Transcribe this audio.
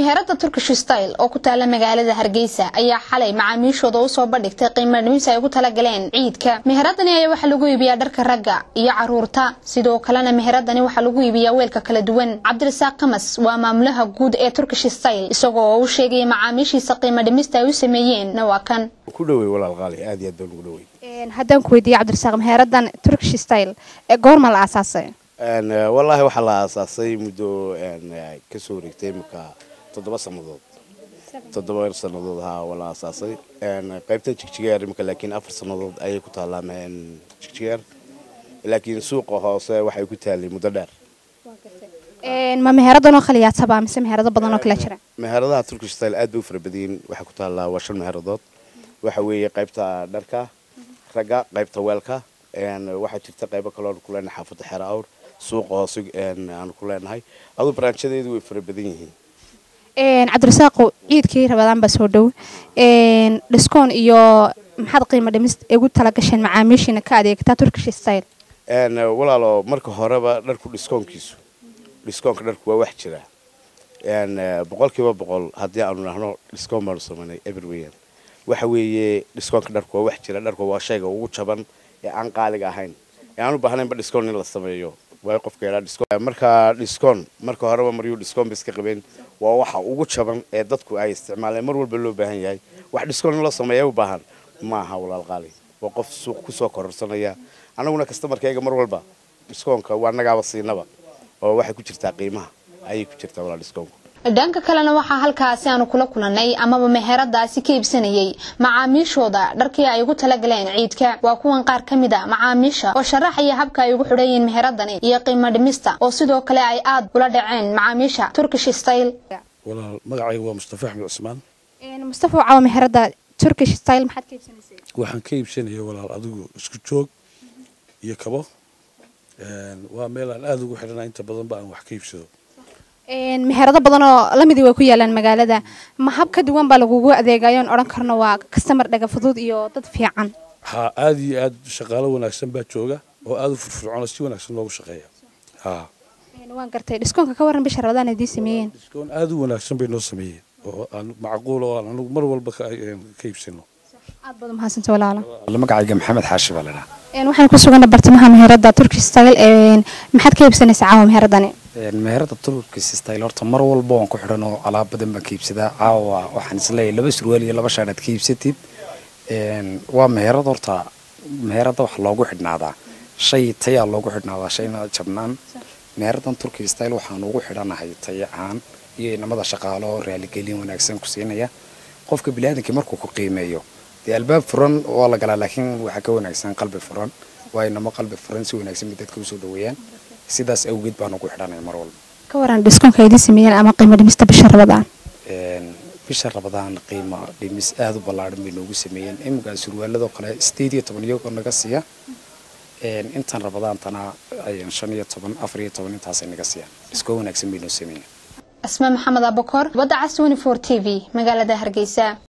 meherada turkish style oo ku taala magaalada hargeysa ayaa xalay macaamiishooda usoo bandhigtay qiimo dhimis ay ugu talagaleen ciidka meheradani ayaa waxaa lagu iibiyaa dharka ragga iyo caruurta sidoo kalena meheradani waxaa lagu iibiyaa weelka kala duwan cabdirasaaq kamas waa maamulaha guud ee turkish style isagoo oo u sheegaya macaamiishiisa qiimo dhimista ay u sameeyeen waa kan ku dhawey walaal qaali aad iyo aad baan ugu dhawey haddaan ku weydiiye cabdirasaaq meheeradan turkish style goorma la aasaasay wallaahi waxaa la aasaasay muddo kasoo wareegtay imika toddoba sannadood toddoba sannadood haa waa la aasaasay qaybta jigjigeer imika laakiin afar sannadood ayay ku taallaa jigjigeer laakiin suuqa hoose waxay ku taallay muddo dheer ma meheeradanoo khaliyaataba mise meherado badan oo kala jira meheradaha turkish style aad bay u fara badayin waxay ku taallaa waa shan meheradaod waxa weeye qaybta dharka ragga qaybta weelka waxaa jirta qaybo kaloo ku leenahay xaafadda xeer awr suuqa hoose aanu ku leenahay aduu baraanjadeedu way fara badan yihiin cabdirasaaqo ciidkii rabadaan baa soo dhow dhiskoon iyo maxaad qiimo dhimis ugu talagasheen macaamiishiina ka adeegtaa turkish style walaalo marka horeba dharku dhiskoonkiisu dhiskoonka dharku waa wax jira boqolkiiba boqol haddii aanu nahno dhiskoon baanu samaynay everweyan waxa weeye dhiskoonka dharku waa wax jira dharku waa shayga ugu jaban ee aan qaaliga ahayn ee aan u baahnaynba dhiskoon in la sameeyo waa qofka yadhaa dhiskoon marka dhiskoon marka horeba maryuu dhiskoon ba iska qabeen waa waxa ugu jaban ee dadku ay isticmaaleen mar walba loo baahan yahay wax dhiskoon in loo sameeya u baahan ma aha walaal qaali waa qof suuq kusoo kororsanaya annaguna kastamarkayga mar walba dhiskoonka waa nagaaba siinaba oo waxay ku jirtaa qiimaha ayay ku jirtaa walaal dhiskoonku dhanka kalena waxaa halkaasi aanu kula kulanay amaba meheradaasi ka iibsanayay macaamiishooda dharkii ay ugu talagaleen ciidka waa kuwan qaar ka mid a macaamiisha oo sharaxaya habka ay ugu xidhayiin meheradani iyo qiimo dhimista oo sidoo kale ay aada ula dhaceen macaamiisha turkish style walaal magacayga waa mustafa axmed cusmaan mustafa caawa meherada turkish style maxaad ka iibsanaysay waxaan ka iibsanaya walaal adigu isku joog iyo kabo waa meel aan aada ugu xidhana inta badanba aan wax ka iibsado meherado badan oo lamidii way ku yaalaan magaalada ma hab ka duwan baa lagugu adeegayoon odhan karno waa kastamar dhaga fudud iyo dad fiican ha aada iyo aad shaqaalo wanaagsan baa jooga oo aada u furfurcoona si wanaagsan loogu shaqeeya ha waan gartay dhiskoonka ka warran bisha rabadaan idiin sameeyeen dhiskoon aada u wanaagsan bay noo sameeyeen oo aan macquul oo aan anugu mar walba ka iibsano aad baad umahadsanta walaalo magacayga maxamed xaashi baa ladhaa waxaan ku sugana bartamaha meherada turkish style maxaad ka iibsanaysaa caawa meheradani meherada turkish style horta mar walba waan ku xidhan oo alaab badan baan ka iibsadaa caawa waxaan isleeyahay laba surwaal iyo laba shaadhaad ka iibsatid waa meherad horta meherada wax loogu xidhnaadaa shay tayaa loogu xidhnaadaa shayna jabnaan meheradan turkish style waxaan ugu xidhanahay taya ahaan iyo inamada shaqaalo raaligelin wanaagsan ku siinaya qofka biniaadamkii markuu ku qiimeeyo dee albaab furan waa la galaa laakiin waxaa ka wanaagsan qalbi furan waa inamo qalbi furan si wanaagsan bay dadka usoo dhaweeyaan sidaas awgeed baan ugu xidhanaya mar walba ka waran dhiskoonka idiin sameeyeen ama qiimo dhimista bisha rabadaan bisha rabadaan qiimo dhimis aada u ballaadhan bay noogu sameeyeen iminkaa surwaaladoo kale sideed iyo toban iyagoo naga siiya intan rabadaantana shan iyo toban afar iyo toban intaasay naga siiyaan dhiskoo wanaagsan bay noo sameeyeen asma maxamed abakor badda cas twenty four t v magaalada hargeysa